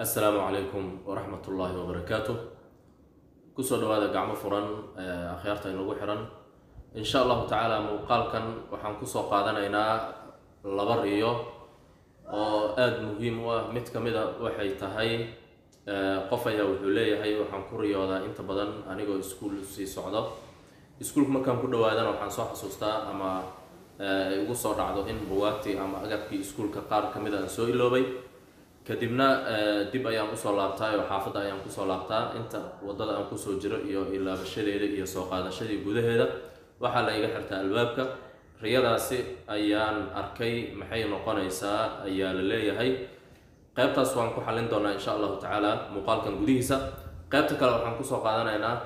assalaamu calaykum waraxmat ullaahi wabarakaatu kusoo dhawaada gacmo furan akhyaarta inagu xiran insha allahu tacaala muuqaalkan waxaan kusoo qaadanaynaa laba riyo oo aada muhiim u ah mid ka mid a waxay tahay qof ayaa wuxuu leeyahay waxaan ku riyoodaa inta badan anigoo iskuol sii socdo iskuolka markaan ku dhawaadana waxaan soo xasuustaa ama ay ugu soo dhacdo in buwaagtii ama agabkii iskuolka qaar ka mid aan soo iloobay kadibna dib ayaan usoo laabtaa oo xaafadda ayaan kusoo laabtaa inta wadada aan kusoo jiro iyo ilaabashadeeda iyo soo qaadashadii gudaheeda waxaa la iga xirtaa albaabka riyadaasi ayaan arkay maxay noqonaysaa ayaa la leeyahay qaybtaas waan ku xallin doonaa insha allahu tacaala muuqaalkan gudihiisa qaybta kale waxaan kusoo qaadanaynaa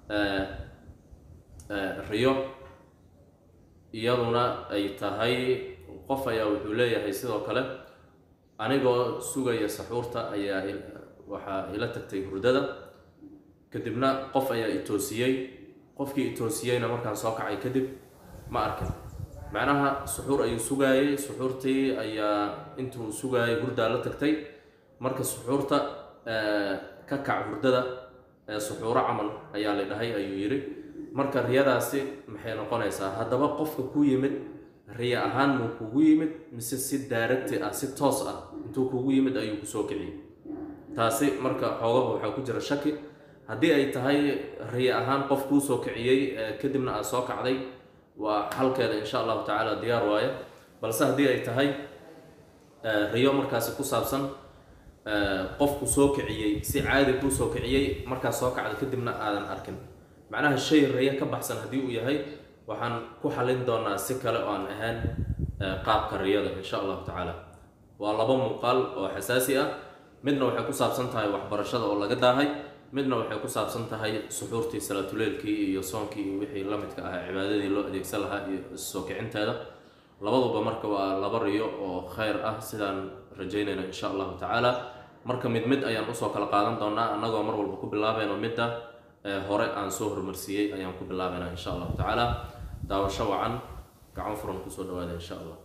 riyo iyaduna ay tahay qof ayaa wuxuu leeyahay sidoo kale anigoo sugaya saxuurta ayaa waxaa ila tagtay hurdada kadibna qof ayaa itoosiyey qofkii itoosiyeyna markaan soo kacay kadib ma arkin macnaha suxuur ayuu sugaayey suxuurtii ayaa intuu sugaayay hurdaa la tagtay marka suxuurta ka kac hurdada suxuuro camal ayaa la dhahay ayuu yidhi marka riyadaasi maxay noqonaysaa haddaba qofka ku yimid riya ahaan muu kugu yimid mise si daaragti ah si toos ah intuu kugu yimid ayuu kusoo kiciyey taasi marka xoogaha waxaa ku jira shaki haddii ay tahay riya ahaan qof kuu soo kiciyey kadibna aad soo kacday waa xalkeeda insha allahu tacaala diyaar waaye balse haddii ay tahay riyo markaasi ku saabsan qofku soo kiciyey si caadi kuu soo kiciyey markaas soo kacda kadibna aadan arkin macnaha shay riyo ka baxsan haddii uu yahay waxaan ku xallin doonaa si kale oo aan ahaan qaabka riyada insha allahu tacaala waa laba muuqaal oo xasaasi ah midna waxay ku saabsan tahay waxbarashada oo laga daahay midna waxay ku saabsan tahay suxuurtii salaatuleelkii iyo soonkii iyo wixii la midka ah cibaadadii loo adeegsan lahaa iyo soo kicinteeda labaduba marka waa laba riyo oo khayr ah sidaan rajaynayna insha allahu tacaala marka mid mid ayaan usoo kala qaadan doonaa annagoo mar walba ku bilaabayno midda hore aan soo hormarsiiyey ayaan ku bilaabaynaa insha allahu tacaala daawasho wacan gacan furan kusoo dhawaada insha allah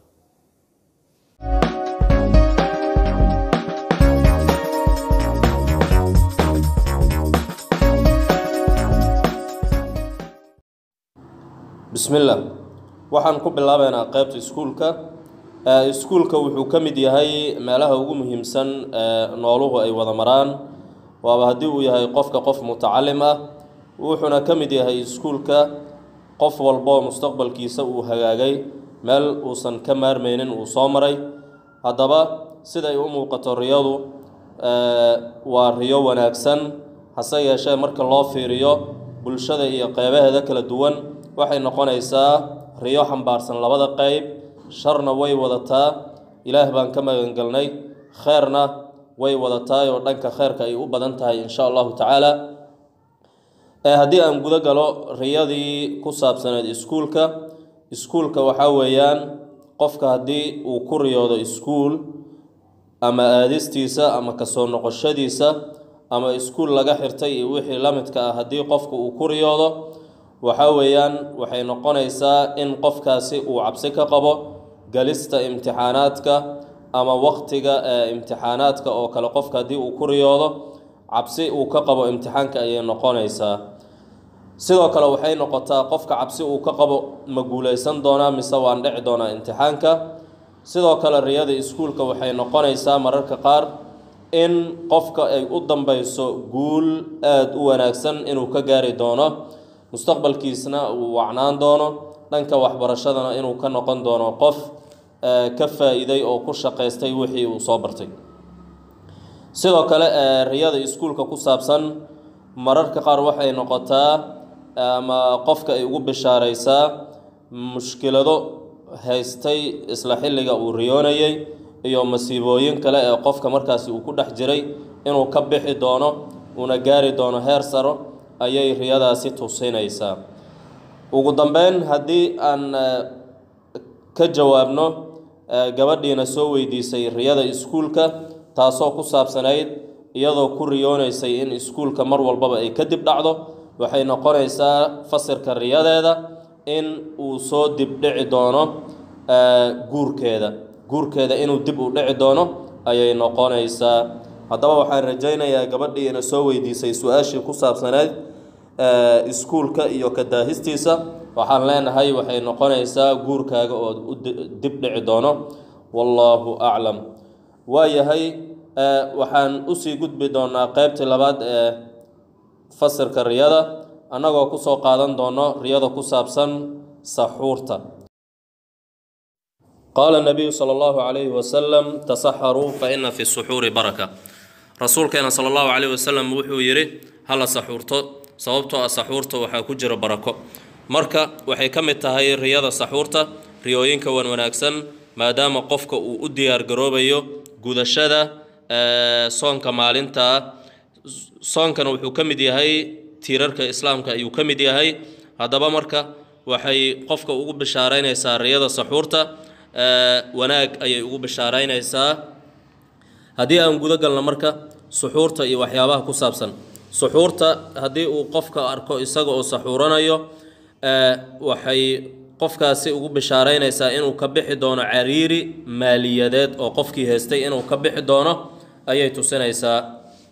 bismillah waxaan ku bilaabaynaa qeybta iskuulka iskuulka wuxuu ka mid yahay meelaha ugu muhiimsan nooluhu ay wada maraan waaba haddii uu yahay qofka qof mutacalim ah wuxuuna ka mid yahay iskuulka qof walboo mustaqbalkiisa uu hagaagay meel uusan ka maarmaynin uu soo maray haddaba siday u muuqato riyadu waa riyo wanaagsan hase yeeshee marka loo fiiriyo bulshada iyo qeybaheeda kala duwan waxay noqonaysaa riyo xambaarsan labada qeyb sharna way wadataa ilaah baan ka magangelnay kheerna way wadataay oo dhanka kheyrka ay u badan tahay insha allahu tacaala haddii aan guda galo riyadii ku saabsaneed iskuulka iskuulka waxaa weeyaan qofka haddii uu ku riyoodo iskuul ama aadistiisa ama kasoo noqoshadiisa ama iskuul laga xirtay iyo wixii la midka ah haddii qofka uu ku riyoodo waxaa weeyaan waxay noqonaysaa in qofkaasi uu cabsi ka qabo galista imtixaanaadka ama waqtiga imtixaanaadka oo kale qofka haddii uu ku riyoodo cabsi uu ka qabo imtixaanka ayay noqonaysaa sidoo kale waxay noqotaa qofka cabsi uu ka qabo ma guuleysan doonaa mise waan dhici doonaa imtixaanka sidoo kale riyada iskuulka waxay noqonaysaa mararka qaar in qofka ay u dambeyso guul aada u wanaagsan inuu ka gaari doono mustaqbalkiisna uu wacnaan doono dhanka waxbarashadana inuu ka noqon doono qof ka faa-iiday oo ku shaqaystay wixii uu soo bartay sidoo kale riyada iskuulka ku saabsan mararka qaar waxay noqotaa ama qofka ay ugu bishaaraysaa mushkilado haystay isla xilliga uu riyoonayay iyo masiibooyin kale ee qofka markaasi uu ku dhex jiray inuu ka bixi doono uuna gaari doono heer saro ayay riyadaasi tusinaysaa ugu dambeyn haddii aan ka jawaabno gabadhiina soo weydiisay riyada iskuulka taasoo ku saabsanayd iyadoo ku riyoonaysay in iskuulka mar walbaba ay kadib dhacdo waxay noqonaysaa fasirka riyadeeda in uu soo dibdhici doono guurkeeda guurkeeda inuu dib u dhici doono ayay noqonaysaa haddaba waxaan rajaynayaa gabadhii ina soo weydiisay su-aashii ku saabsaneyd iskuulka iyo kadaahistiisa waxaan leenahay waxay noqonaysaa guurkaaga oo u dib dhici doono wallaahu aclam waayahay waxaan usii gudbi doonaa qeybtii labaad ee fasirka riyada annagoo kusoo qaadan doono riyada ku saabsan saxuurta qaala nabiyu sala allahu calayhi wasalam tasaxaruu fa ina fi suxuuri baraka rasuulkeena sala allahu calayhi wasalam wuxuu yidhi hala saxuurto sababtoo ah saxuurta waxaa ku jira barako marka waxay ka mid tahay riyada saxuurta riyooyinka wan wanaagsan maadaama qofka uu u diyaargaroobayo gudashada soonka maalintaa soonkana wuxuu ka mid yahay tiirarka islaamka ayuu ka mid yahay haddaba marka waxay qofka ugu bishaaraynaysaa riyada saxuurta wanaag ayay ugu bishaaraynaysaa haddii aan guda galno marka suxuurta iyo waxyaabaha ku saabsan suxuurta haddii uu qofka arko isaga oo saxuuranayo waxay qofkaasi ugu bishaaraynaysaa inuu ka bixi doono cariiri maaliyadeed oo qofkii haystay inuu ka bixi doono ayay tusinaysaa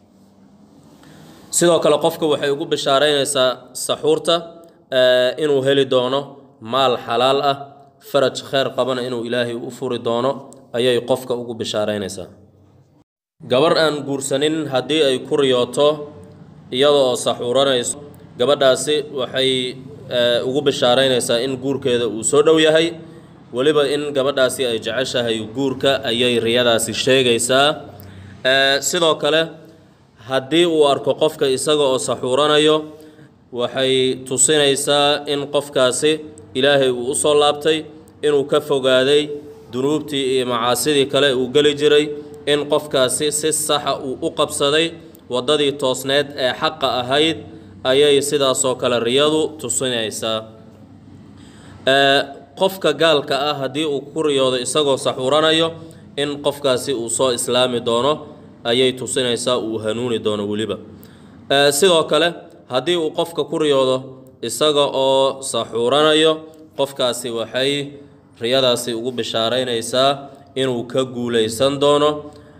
sidoo kale qofka waxay ugu bishaaraynaysaa saxuurta inuu heli doono maal xalaal ah faraj kheyr qabana inuu ilaahay u furi doono ayay qofka ugu bishaaraynaysaa gabar aan guursanin haddii ay ku riyooto iyada oo saxuuranayso gabadhaasi waxay ugu bishaaraynaysaa in guurkeeda uu soo dhow yahay weliba in gabadhaasi ay jeceshahay guurka ayay riyadaasi sheegaysaa sidoo kale haddii uu arko qofka isaga oo saxuuranayo waxay tusinaysaa in qofkaasi ilaahay uu usoo laabtay inuu ka fogaaday dunuubtii iyo macaasidii kale uu geli jiray in qofkaasi si saxa uu u qabsaday waddadii toosneed ee xaqa ahayd ayay sidaasoo kale riyadu tusinaysaa qofka gaalka ah haddii uu ku riyoodo isagoo saxuuranayo in qofkaasi uu soo islaami doono ayay tusinaysaa uu hanuuni doono weliba sidoo kale haddii uu qofka ku riyoodo isaga oo saxuuranayo qofkaasi waxay riyadaasi ugu bishaaraynaysaa inuu ka guulaysan doono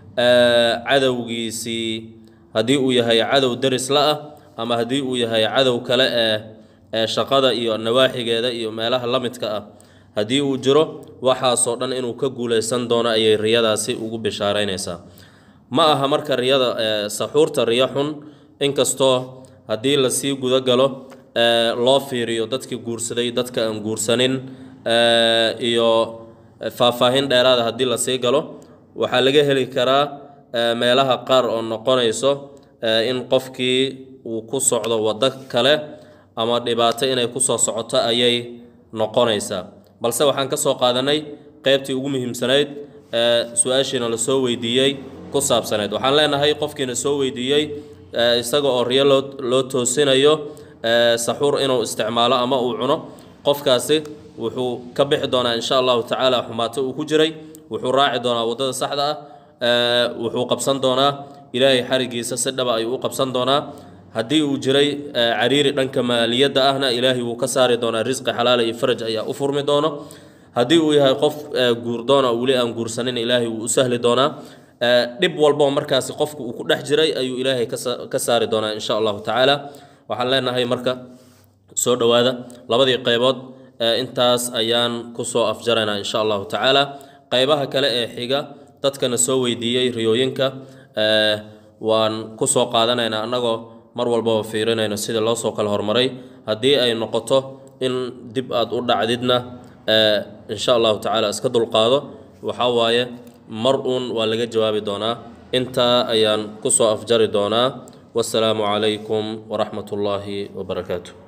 cadowgiisii haddii uu yahay cadow derisla ah ama haddii uu yahay cadow kale ee ee shaqada iyo nawaaxigeeda iyo meelaha la midka ah haddii uu jiro waxaasoo dhan inuu ka guulaysan doono ayay riyadaasi ugu bishaaraynaysaa ma aha marka riyada saxuurta riyo xun inkastoo haddii lasii guda galo loo fiiriyo dadkii guursaday dadka aan guursanin iyo faahfaahin dheeraada haddii lasii galo waxaa laga heli karaa meelaha qaar oo noqonayso in qofkii uu ku socdo waddo kale ama dhibaato inay kusoo socoto ayay noqonaysaa balse waxaan ka soo qaadanay qeybtii ugu muhiimsanayd ee su-aashiina lasoo weydiiyey ku saabsanayd waxaan leenahay qofkiina soo weydiiyey isaga oo riyo loo loo toosinayo saxuur inuu isticmaalo ama uu cuno qofkaasi wuxuu ka bixi doonaa insha allahu tacaala xumaato uu ku jiray wuxuu raaci doonaa waddada saxda ah wuxuu qabsan doonaa ilaahay xarigiisa si dhaba ayuu u qabsan doonaa haddii uu jiray cariiri dhanka maaliyadda ahna ilaahay wuu ka saari doonaa risqi xalaala iyo faraj ayaa u furmi doono haddii uu yahay qof guurdoona weli aan guursanin ilaahay wuu u sahli doonaa dhib walboo markaasi qofku uu ku dhex jiray ayuu ilaahay ka saari doonaa insha allahu tacaala waxaan leenahay marka soo dhowaada labadii qaybood intaas ayaan kusoo afjaraynaa insha allahu tacaala qaybaha kale ee xiga dadkana soo weydiiyey riyooyinka waan kusoo qaadanaynaa annagoo mar walbaba fiirinayno sida loo soo kala hormaray haddii ay noqoto in dib aad u dhacdidna insha allahu tacaala iska dulqaado waxaa waaye mar uun waa laga jawaabi doonaa intaa ayaan kusoo afjari doonaa wasalaamu calaykum waraxmat ullaahi wabarakaatu